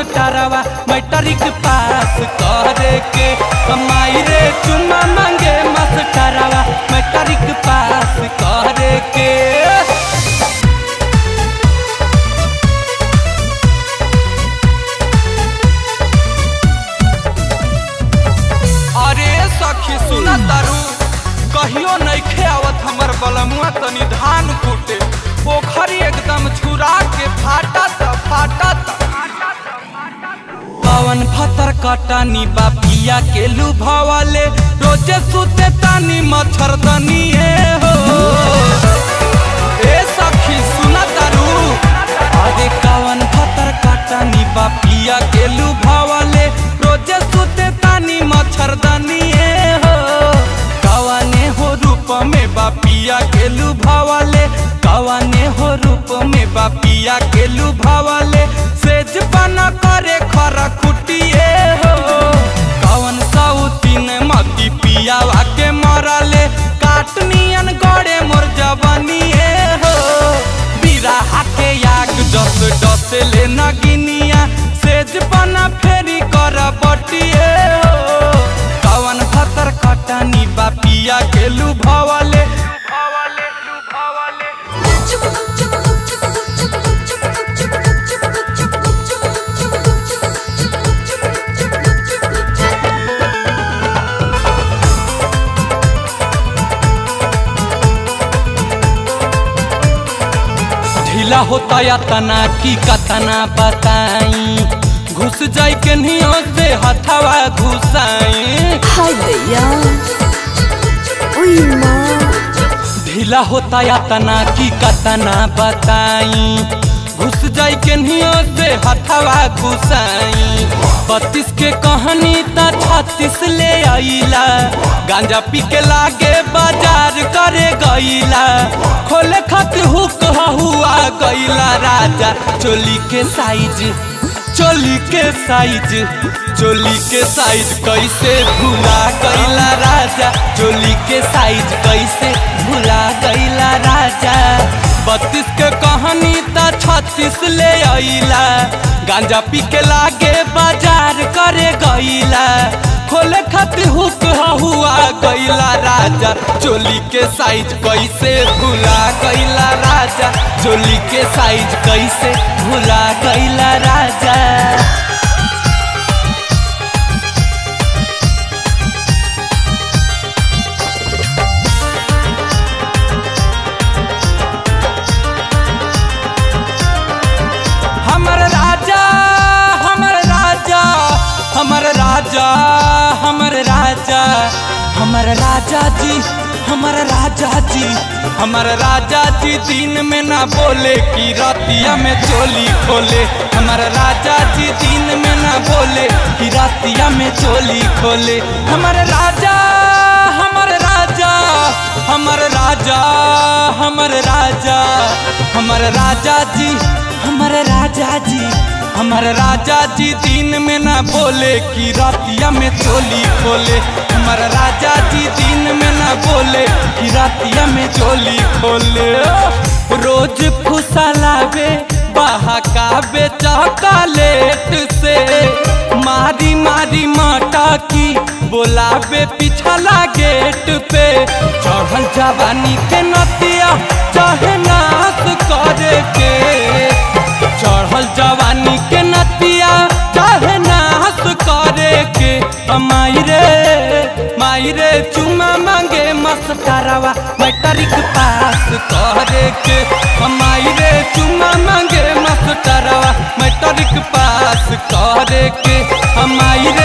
मास्टरवा matric pass करे के कमाई रे चुमा मांगे मास्टरवा मैट्रिक पास करे के अरे सखी सुना तारू कहियो नइखे आवत हमर बलमुआ तनी धान कूटे पोखरी एकदम छुरा के फाटा त फाटा त पवन फतर कटानी बापिया के लुभावाले रोजे सुते तानी मच्छरदनी हो ए सखी सुना तारू अरे कवन फतर कटानी बापिया के लुभावाले रोजे सुते तानी मच्छरदनी हो कवने हो रूप में बापिया के लुभावाले कवने हो रूप में बापिया के लुभावाले सेज बना करे खरा खुटिए हो कवन साउतीन मती पियावा के मरले काटनियन गड़े मोर जवानिए हो बिराहा के याग डस डस ले नगिनिया सेज बना फेरी कर बटिए हो कवन खतर खटानी बापिया के लुभावाले लुभावाले लुभावाले ढीला होता या तना की कतना बताई घुस जाई के नियो से हथवा घुसाई हाय दैया ओय माँ ढीला होता या तना की कतना बताई घुस जाई के नियो से हथवा घुसाई बत्तीस के कहानी त छत्तीस ले आईला गांजा पी के लागे बाजार करे गईला खोले खातिर हुक हुआ गईला राजा चोली के साइज चोली के साइज चोली के साइज कैसे भुला गईला राजा चोली के साइज कैसे भुला गईला राजा बत्तीस के कहानी त छत्तीस ले आईला गांजा पी के लागे बाजार करे गईला खोले खातिर हुक हुआ गईला राजा चोली के साइज कैसे भुला गईला राजा चोली के साइज कैसे भुला गईला राजा हमर राजा हमर राजा हमर राजा हमर राजा हमर राजा जी हमर राजा जी हमर राजा जी दिन में ना बोले कि रातिया में चोली खोले हमर राजा जी दिन में ना बोले कि रातिया में चोली खोले हमर राजा हमर राजा हमर राजा हमर राजा हमर राजा जी हमर राजा जी हमर राजा जी दिन में ना बोले कि रातिया में चोली खोले हमर राजा जी दिन में ना बोले कि रातिया में चोली खोले रोज फुसलावे बहकावे चॉकलेट से मारी मारी माटा की बोलावे पिछला गेट पे चढ़ल जवानी के नतिया चाहे नाश करे के चढ़ल जवानी के नतिया चाहे नाश करे के माई रे माई रे चुमा मांगे मस्करवा मैट्रिक पास करे के माई रे चुमा मांगे मस्करवा मैट्रिक पास करे के माई रे